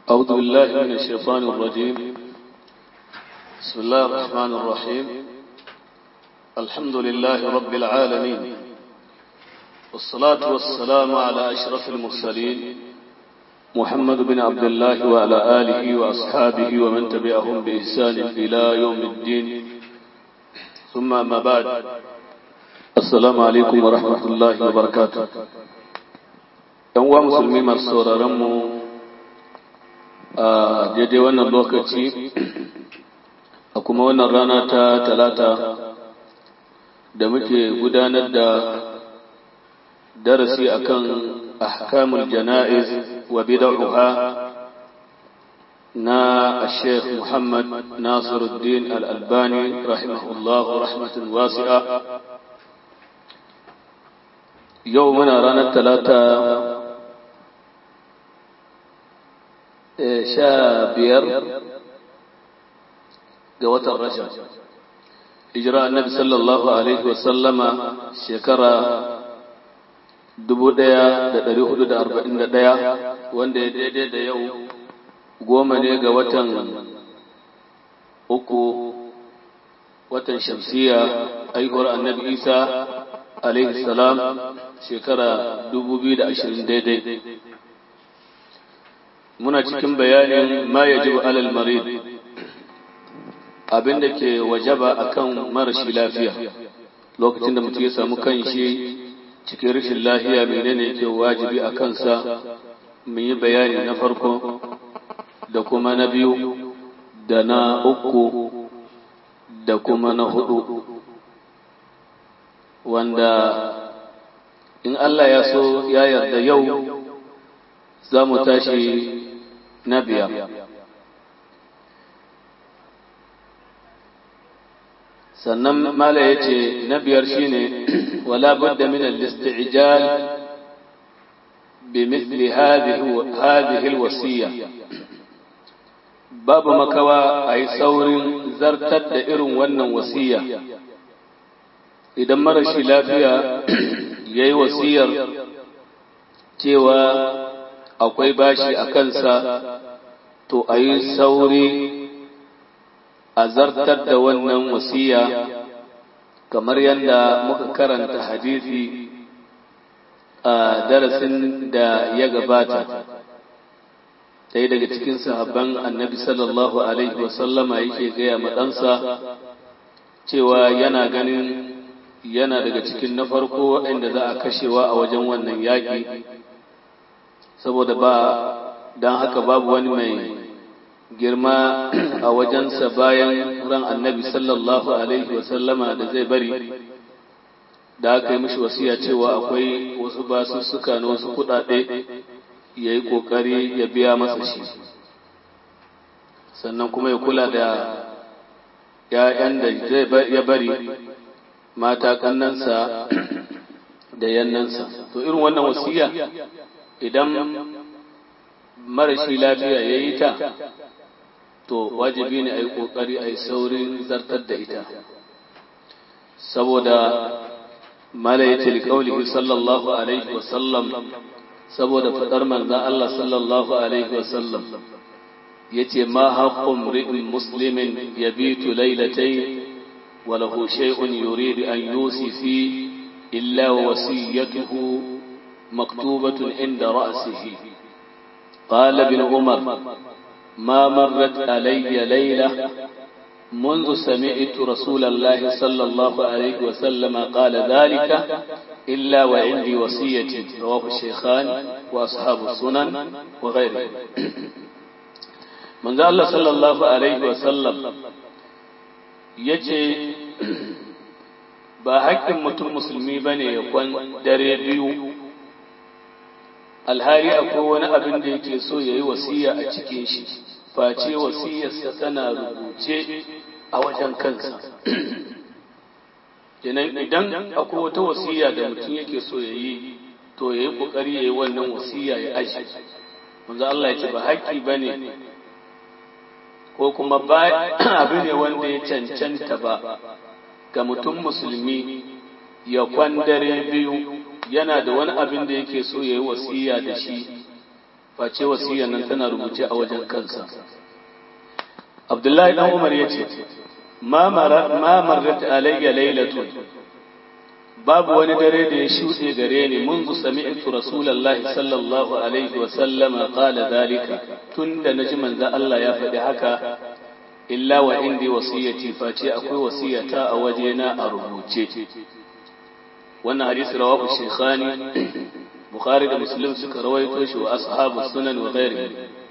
أعوذ بالله من الشيطان الرجيم بسم الله الرحمن الرحيم الحمد لله رب العالمين والصلاة والسلام على أشرف المرسلين محمد بن عبد الله وعلى آله وأصحابه ومن تبعهم بإحسان إلى يوم الدين ثم ما بعد السلام عليكم ورحمة الله وبركاته يوم مسلمين مرسورة رمو a daidai wannan lokaci a kuma wannan rana ta talata da muke gudanar da darasi akan ahkamul jana'iz wa bid'uha na Sheikh Muhammad Nasiruddin Al-Albani rahimahullahu rahmatan wasi'a yau muna ranar talata sha biyar ga watan Rajab. Hijira annabi sallallahu Alaihi wasallama shekara dubu ɗaya da ɗari hudu da arba'in da ɗaya wanda ya daidai da yau goma ne ga watan uku watan shamsiya aihuwar annabi Isa alaihi salam shekara dubu biyu da ashirin daidai. muna cikin bayanin ma yajibu alal marid abin da ke wajaba akan marashi lafiya lokacin da mutum ya samu kanshi cikin rashin lafiya menene yake wajibi a kansa mun yi bayani na farko da kuma na biyu da na uku da kuma na hudu wanda in Allah ya so ya yarda yau za mu tashi na biyar sannan mala ya ce na biyar shine wala budda min al-isti'jal bi mithli hadhihi al-wasiyya babu makawa ayi saurin zartar da irin wannan wasiya idan marashi lafiya yayi wasiyar cewa akwai bashi a kansa to a yi sauri a zartar da wannan wasiya kamar yadda muka karanta hadisi a darasin da ya gabata ɗaya daga cikin sahabban annabi sallallahu alaihi wasallama yake gaya maɗansa cewa yana ganin yana daga cikin na farko waɗanda za a kashewa a wajen wannan yaƙi saboda ba don haka babu wani mai girma a wajensa bayan ran annabi sallallahu alaihi wasallama da zai bari da aka yi mishi wasiya cewa akwai wasu basussuka na wasu kuɗaɗe ya yi ƙoƙari ya biya masa shi sannan kuma ya kula da ‘ya'yan da ya bari mata kannansa da yannansa to irin wannan wasiya idan marashi lafiya ya yi ta to wajibi ne a yi ƙoƙari a yi saurin zartar da ita saboda malayace liƙaulihi sallallahu alaihi wasallam saboda faɗar manzan Allah sallallahu alaihi wasallam ya ce ma haƙƙun ri'in muslimin ya bitu lailatai walahu shay'un yuridu an yusi fi illa wasiyatuhu مكتوبة عند رأسه قال ابن عمر ما مرت علي ليلة منذ سمعت رسول الله صلى الله عليه وسلم قال ذلك إلا وعندي وصية رواه الشيخان وأصحاب السنن وغيره من ذا الله صلى الله عليه وسلم يجي ba haƙƙin mutum musulmi ba ne ya kwan dare biyu alhari akwai wani abin da yake so ya yi wasiya a cikin shi face wasiyarsa tana rubuce a wajen kansa kenan idan akwai wata wasiya da mutum yake so ya yi to ya yi ƙoƙari ya yi wannan wasiya ya aji wanzu Allah ya ce ba haƙƙi ba ne ko kuma ba abu ne wanda ya cancanta ba ga mutum musulmi ya kwandare biyu yana da wani abin da yake so ya yi wasiya da shi face wasiyar nan tana rubuce a wajen kansa abdullahi dan umar ya ce ma marrat alayya lailatun babu wani dare da ya shuɗe gare ni منذ سمعت رسول الله صلى الله عليه وسلم قال ذلك تند نجم ذا الله يا فدي haka illa wa indi wasiyati face akwai wasiyata a wajena a rubuce wannan hadisi rawahu shaykhani bukhari da muslim suka rawaito shi wa ashabu sunan wa ghairihi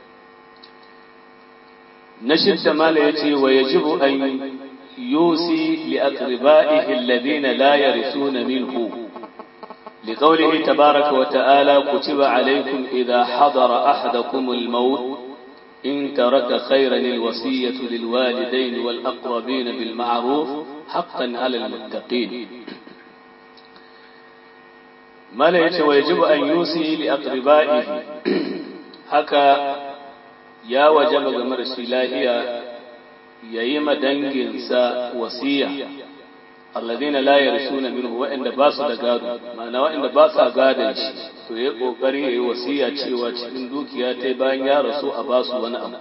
nashid da mala yace wa yajibu an yusi li aqribaihi alladhina la yarithuna minhu لقوله تبارك وتعالى كتب عليكم إذا حضر أحدكم الموت إن ترك خيرا الوصية للوالدين والأقربين بالمعروف حقا على المتقين ما ليس ويجب أن يوصي لأقربائه حكى يا وجب غمر السلاهية ييم دنجنسا وصية الذين لا يرثون منه وإن باس دغادو معنى وإن باس غادن shi to ya kokari yayi wasiya cewa cikin dukiya ta bayan ya rasu a basu wani abu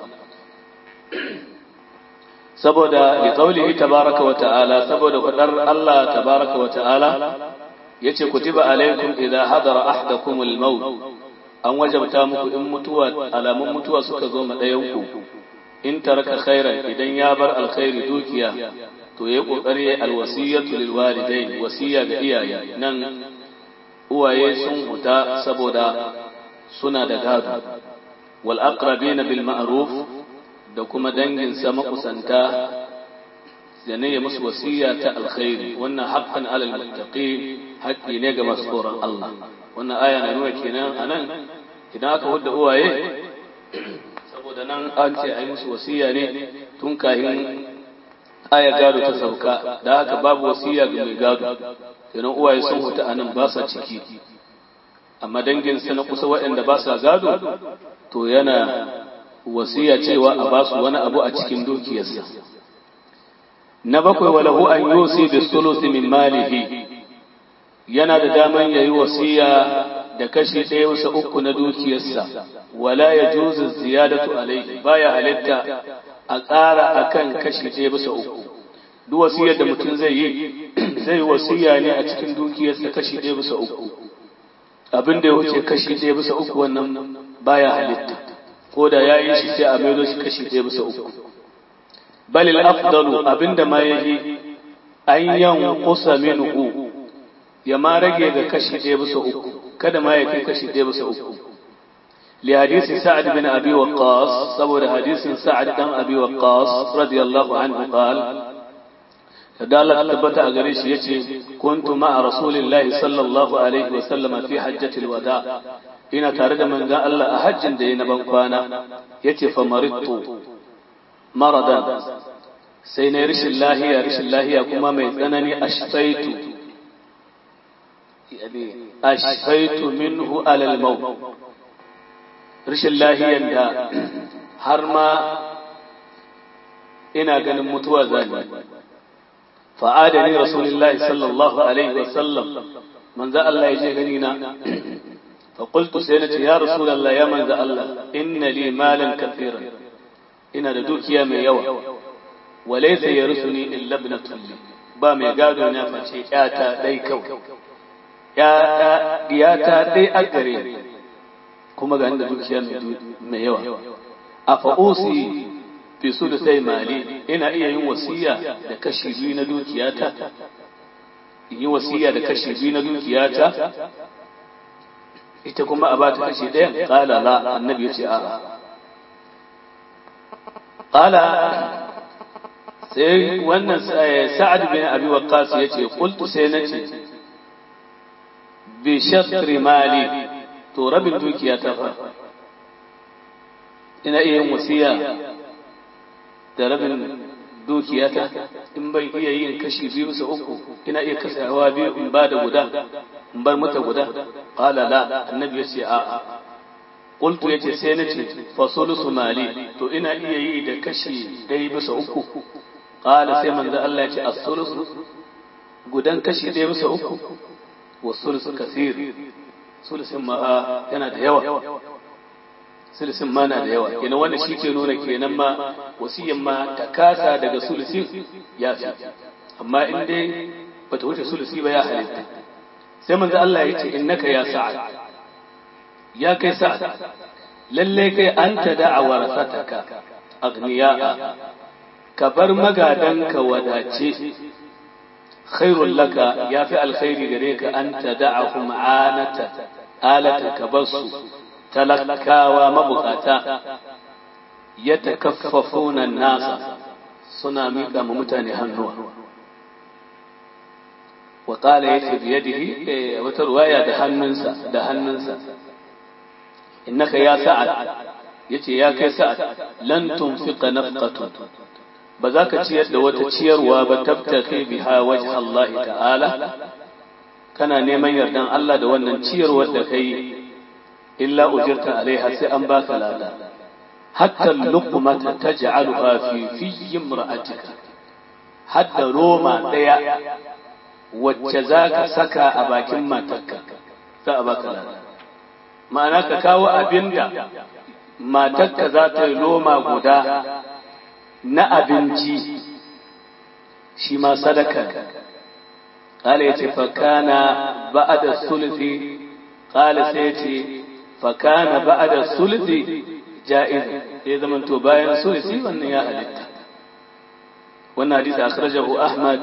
saboda li qaulihi tabaraka wa ta'ala saboda fadar Allah tabaraka wa ta'ala yace kutiba alaikum idza hadara ahdakum al-maut an wajabta muku in mutuwa alamun mutuwa suka zo ma dayan ku in taraka khairan idan ya bar alkhairi dukiya to ya kokari alwasiyatu lil walidain wasiya ga iyaye nan uwaye sun huta saboda suna da gado wal aqrabina bil ma'ruf da kuma dangin sa makusanta da ne ya musu wasiya ta alkhairi wannan haqqan alal muttaqin haƙƙi ne ga masu tsoron Allah wannan aya na nuna kenan anan idan aka hudda uwaye saboda nan an ce ai musu wasiya ne tun kahin aya gado ta sauka da haka babu wasiya ga mai gado kenan uwaye sun huta anan ba sa ciki amma danginsa na kusa waɗanda ba sa gado to yana wasiya cewa a ba su wani abu a cikin dukiyarsa na bakwai walahu an yusi bi sulusi min malihi yana da daman yayi wasiya da kashi ɗaya bisa uku na dukiyarsa wala ya juzu ziyadatu alaihi baya halitta a ƙara akan kashi ɗaya bisa uku duk wasiyar da mutum zai yi zai wasiya ne a cikin dukiyarsa kashi ɗaya bisa uku abin da ya wuce kashi ɗaya bisa uku wannan baya halitta ko da ya yi shi sai a maido shi kashi ɗaya bisa uku balil afdalu abinda ma yayi an yanqusa minhu ya ma rage ga kashi ɗaya bisa uku kada ma ya kai kashi ɗaya bisa uku li hadisi sa'ad bin abi waqqas saboda hadisin sa'ad dan abi waqqas radiyallahu anhu qala da Allah tabbata a gare shi yace kuntu ma'a rasulillahi sallallahu alaihi wa sallam fi hajjatil wada ina tare da manzon Allah a hajjin da yayi na ban kwana yace fa maridtu maradan sai na rishin lahiya rishin lahiya kuma mai tsanani ashfaitu ashfaitu minhu alal maut rishin lahiyan da har ma ina ganin mutuwa zani fa'adani rasulullahi sallallahu alaihi wasallam manzo Allah ya je gani na فقلت سينتي يا رسول الله يا من الله إن لي مالا كثيرا ina da dukiya mai yawa walaysa yarsuni illa ibnatun li ba mai gado na face yata dai kawai ya diyata dai a gare kuma ga inda dukiya mai yawa afa usi fi sai mali ina iya yin wasiya da kashi biyu na dukiyata in yi wasiya da kashi biyu na dukiyata ita kuma a ba ta kashi ɗayan ƙala la annabi ya ce a'a qala sai wannan sa'ad bin abi waqqas yace qultu sai nace bi shatri mali to rabin dukiya ta fa ina iya yin wasiya da rabin dukiya ta in ban iya yin kashi biyu bisa uku ina iya kasawa biyu in ba da guda in bar mata guda qala la annabi yace a'a Qultu yace sai nace fa sulusu mali to ina iya yi da kashi ɗaya bisa uku qala sai manzo Allah yace as-sulusu gudan kashi ɗaya bisa uku wa sulusu kasir sulusin ma yana da yawa sulusin ma na da yawa kenan wannan shi ke nuna kenan ma wasiyan ma ta kasa daga sulusin ya fi amma in dai bata wuce sulusi ba ya halitta sai manzo Allah ya ce innaka ya sa'ad ya kai sa'ad lalle kai anta da'a warasataka agniya'a ka bar magadanka wadace khairul laka ya fi alkhairi gare ka anta da'ahum anata alata ka basu talakawa mabukata ya takaffafuna nasa suna miƙa ma mutane hannuwa wa qala yace bi yadihi wata ruwaya da hannunsa da hannunsa innaka ya sa'ad yace ya kai sa'ad lan tunfiqa nafqatun ba za ka ciyar da wata ciyarwa ba tabtaki biha wajh Allah ta'ala kana neman yardan Allah da wannan ciyarwar da kai illa ujirta alaiha sai an baka lada hatta luqmata taj'aluha fi fi imra'atika hatta roma daya wacce za ka saka a bakin matarka za a baka lada ma'ana ka kawo abinda matarka za ta yi loma guda na abinci shi ma sadaka ƙala ya ce fakana ba'ada sulfi ƙala sai ya ce fakana ba'ada sulfi ja'iz ya zama to bayan sulfi wannan ya halitta wannan hadisi akhrajahu ahmad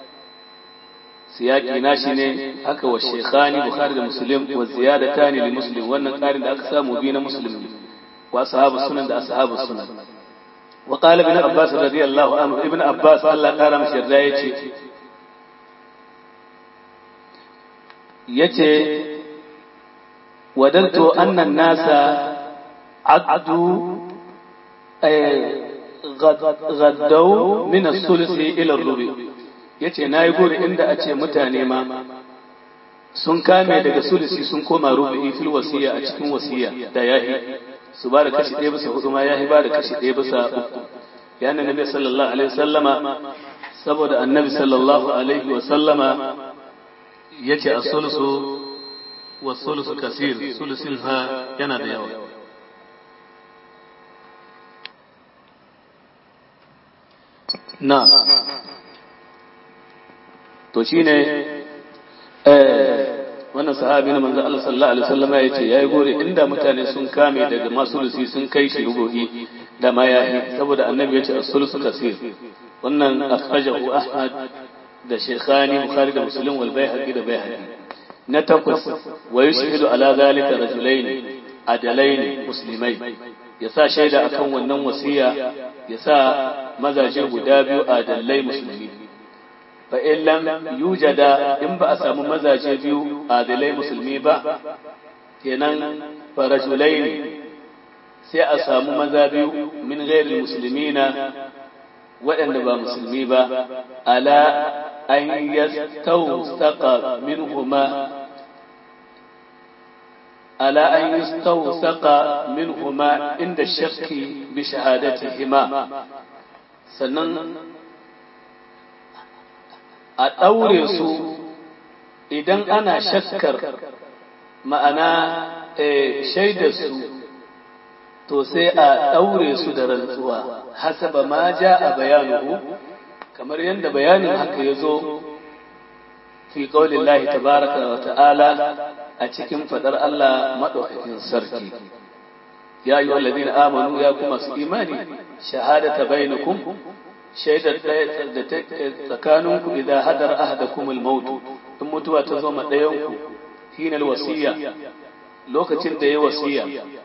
siyaki nashi ne haka wa shekhani bukhari da muslim wa ziyadatani li muslim wannan ƙarin da aka samu bi na muslim wa ashabu sunan da ashabu sunan وقال ابن عباس رضي الله عنه ابن عباس الله قال مش yace yace wadantu anna an-nasa addu gaddaw min as-sulsi ila ar-rubi yace nayi gori inda a ce mutane ma sun kame daga sulsi sun koma rubi fil wasiya a cikin wasiya da yahi su ba da kashi ɗaya bisa hudu ma ya ba da kashi ɗaya bisa uku ya na nabi sallallahu alaihi sallama saboda annabi sallallahu alaihi wa sallama ya ce a sulusu wa sulusu kasir sulusin ha yana da yawa na to shine wannan sahabi na manzo Allah sallallahu alaihi wasallam ya ce yayi gore inda mutane sun kame daga masulusi sun kai shi rubuhi da ma yahi saboda annabi ya ce as-sulusu kasir wannan akhrajahu ahmad da shaykhani bukhari da muslim wal baihaqi da baihaqi na takwas wa yushhidu ala zalika rajulain adalain muslimai yasa shaida akan wannan wasiya yasa mazaje guda biyu adalai musulmi fa'in lam yujada in ba a samu mazaje biyu adalai musulmi ba, kenan farajulai ne sai a samu maza biyu min gairin musulmi na waɗanda ba musulmi ba, ala an yastausaka min huma ala an yastausaka min huma inda shakki bi shahadatihima sannan a ɗaure su idan ana shakkar ma'ana shaidar su to sai a ɗaure su da rantsuwa hasaba ma ja a bayanuhu kamar yadda bayanin haka ya zo fi ƙaunin lahi tabaraka wa ta'ala a cikin faɗar Allah maɗaukakin sarki ya yi wallazi amanu ya kuma su imani shahadata bainakum shaidar da ta tsakaninku idan hadar ahadakum al-maut in mutuwa ta zo ma ɗayanku hinal wasiya lokacin da ya wasiya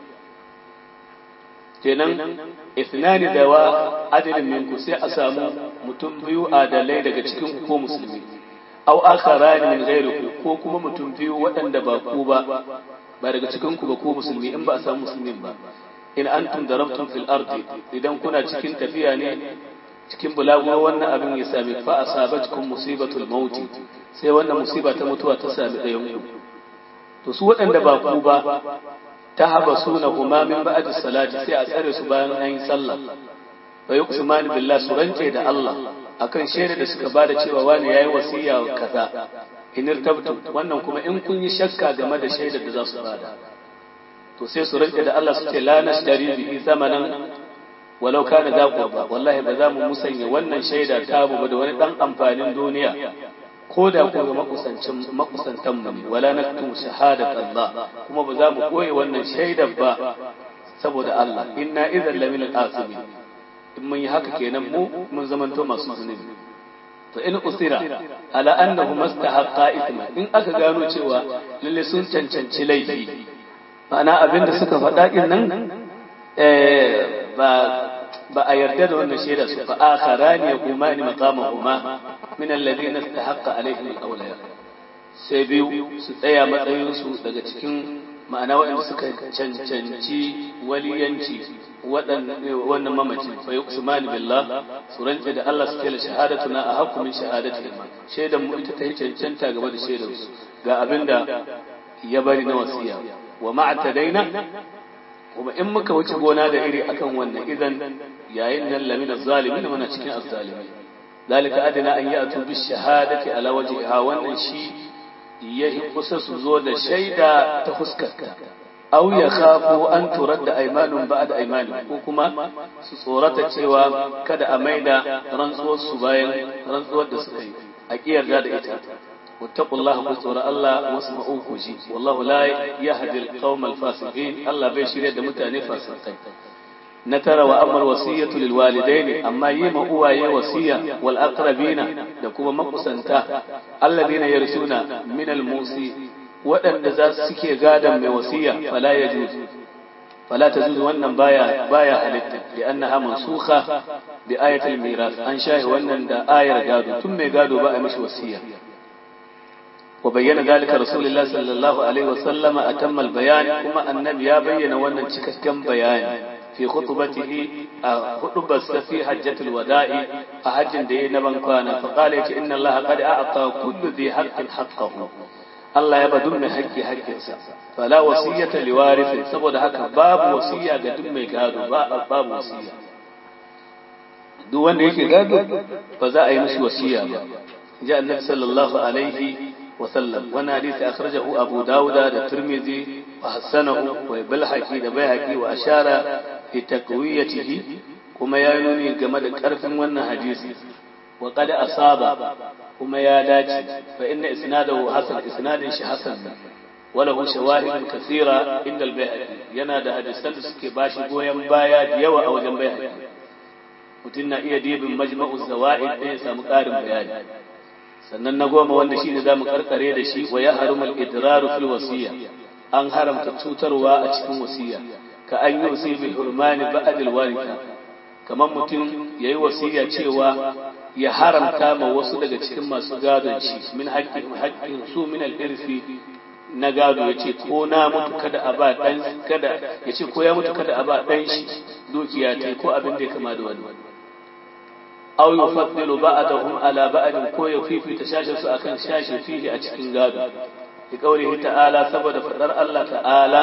kenan ithnani da wa adilin minku sai a samu mutum biyu adalai daga cikin ku ko musulmi aw akharani min ghayrikum ko kuma mutum biyu waɗanda ba ku ba ba daga cikin ku ba ko musulmi in ba a samu musulmin ba in antum darabtum fil ardi idan kuna cikin tafiya ne cikin bulaguro wannan abin ya sami fa asabatkum musibatul mauti sai wannan musiba ta mutuwa ta sami ɗayan ku to su waɗanda ba ku ba ta haba suna kuma min ba'd salati sai a tsare su bayan an yi sallah fa yuqsimani billah su rance da Allah akan shaida da suka bada cewa wani yayi wasiya kaza in irtabtu wannan kuma in kun yi shakka game da shaidar da za su bada to sai su rike da Allah su ce la nashtari bihi zamanan walau kana za qurba wallahi ba za mu musanya wannan shaida ta mu da wani dan amfanin duniya ko da ko ga makusancin makusantan mu wala naktum shahadat Allah kuma ba za mu koyi wannan shaidar ba saboda Allah inna idan lamin al-asimin in mun yi haka kenan mu mun zamanto masu zunubi to in usira ala annahu mastahaqqa ithma in aka gano cewa lalle sun cancanci laifi ma'ana abinda suka faɗa din nan eh ba ba a yarda da wannan shaida su fa akharani yaqumani maqamahuma min alladhina istahaqqa alaihim al-awliya sai biyu su tsaya matsayin su daga cikin ma'ana waɗanda suka cancanci waliyanci wannan mamaci fa yuqsimani billah su rantse da Allah su kela shahadatuna a hakku min shahadati shaidan mu ita ta yi cancanta gaba da shaidan su ga abinda ya bari na wasiya wa ma'tadaina kuma in muka wuce gona da iri akan wannan idan yayin nan lamina zalimin muna cikin azzalimi zalika adina an ya'tu bi shahadati ala wajhiha wannan shi yahi kusa su zo da shaida ta fuskarta aw ya khafu an turadda aymanun ba'da aymanin ko kuma su tsorata cewa kada a maida rantsuwar su bayan rantsuwar da suka yi a kiyarda da ita wattaqullaha ku tsora Allah wasma'u ku ji wallahu la yahdi al-qawm al-fasiqin Allah bai shirya da mutane fasikai na tara wa amal wasiyatu lil walidaini amma yi ma uwaye wasiya wal aqrabina da kuma makusanta alladina yarsuna min al musi waɗanda za su suke gadan mai wasiya fala yajuz fala tajuz wannan baya baya halitta li annaha mansukha bi ayati al miras an shahi wannan da ayar gado tun mai gado ba a mishi wasiya وبين ذلك رسول الله صلى الله عليه وسلم أتم البيان كما النبي بين وانا كم بيان في خطبته خطبة في حجة الوداع أحج دي نبن كان فقال إن الله قد أعطى كل ذي حق حقه الله يبدون حق حق فلا وصية لوارث سبب هكا باب وصية قدم يقادوا باب وصية duk wanda yake gado ba za a yi mishi wasiya ba ji annabi sallallahu alaihi wa sallam wani hadisi akhrajahu abu dauda da tirmidhi wa hasanahu wa balhaqi da bayhaqi wa ashara fi takwiyatihi kuma ya nuni game da karfin wannan hadisi wa qad asaba kuma ya dace fa inna isnadahu hasan isnadin shi hasan وله شواهد كثيرة عند البيهقي yana da hadisan da suke bashi goyon baya da yawa a wajen bayani mutum na iya dibin majma'u zawaid da ya samu ƙarin bayani sannan na goma wanda shine zamu karkare da shi wa ya harumul idraru fil wasiya an haramta cutarwa a cikin wasiya ka an yi wasiya bil hurmani ba'd al waritha kamar mutum yayi wasiya cewa ya haramta ma wasu daga cikin masu gadon shi min haƙƙin haƙƙin su min al irfi na gado ya ce ko na mutu kada a ba ɗan kada ya ce ko ya mutu kada a ba ɗan shi dukiya ta ko abin da ya kama da wani aw yufaddilu ba'dahum ala ba'd ko ya fifita shashin su akan shashin fihi a cikin gado bi qawlihi ta'ala saboda fadar Allah ta'ala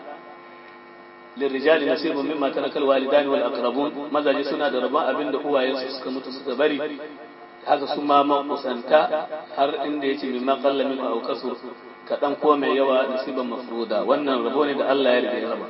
للرجال نصيب مما ترك الوالدان والأقربون ماذا جسنا دربا أبن دقوا ينسى سكا متو سكا بري هذا سما ما قسنتا هر إن ديتي مما قل منه أو كسر kaɗan ko mai yawa nasiban mafruda wannan rabo ne da Allah ya rige raba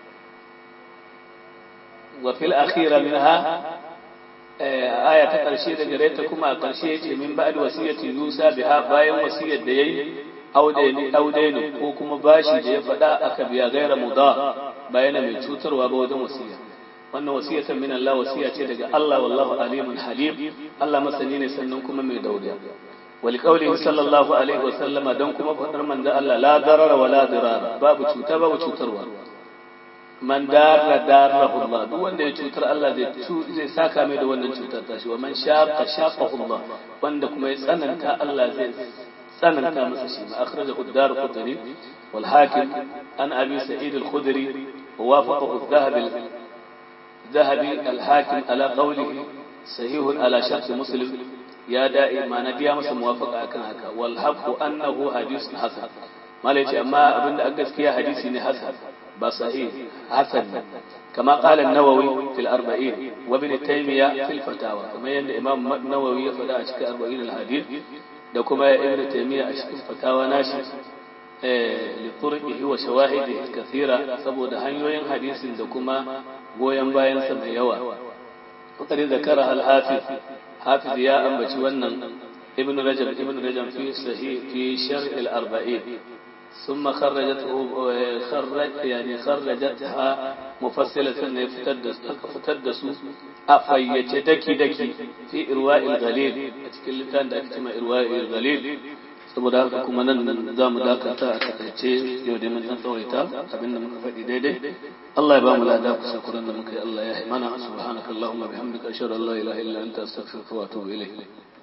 wa fil akhira minha aya ta ƙarshe da gare ta kuma a ƙarshe yace min ba'd wasiyati Musa biha bayan wasiyar da yayi audaini audaini ko kuma bashi da ya faɗa aka biya gaira muda bayan mai cutarwa ba wajen wasiya wannan wasiyatan min Allah wasiya ce daga Allah wallahu alimun halim Allah masani ne sannan kuma mai dauriya ولقوله صلى الله عليه وسلم دون كما فدر من ذا الله لا ضرر ولا ضرار باب cuta babu cutarwa man darra darrahu Allah duk wanda ya cutar Allah zai zai saka mai da wannan cutar tashi wa man shaqa shaqahu Allah wanda kuma ya tsananta Allah zai tsananta masa shi ma akhrajahu ad-darqutni wal hakim an abi sa'id al-khudri ووافقه الذهبي الذهبي الحاكم على قوله صحيح على شرط مسلم ya da'i ma na biya masa muwafaka akan haka wal haqqu annahu hadithun hasan mala yace amma abinda a gaskiya hadisi ne hasan ba sahih hasan kama qala an-nawawi fil 40 wa ibn taymiya fil fatawa kuma yanda imam nawawi ya faɗa a cikin 40 al-hadith da kuma ibn taymiya a cikin fatawa nashi liturqihi wa shawahidihi kathira saboda hanyoyin hadisin da kuma goyen bayan sa mai yawa fakari zakara al-hafiz hafiz ya ambaci wannan ibn rajab ibn rajab fi sahih fi sharh al-arba'in ثم خرجته خرج يعني خرجتها مفصلة يفتدس فتدس أفيت دكي دكي في إرواء الغليل أتكلم كان دكت ما إرواء الغليل saboda haka kuma nan za mu dakata a takaice yau da mun dan tsawaita abin da muka faɗi daidai Allah ya ba mu lada kusa kuran da muka yi Allah ya yi mana subhanakallahumma bihamdika ashhadu an la ilaha illa anta astaghfiruka wa atubu ilayk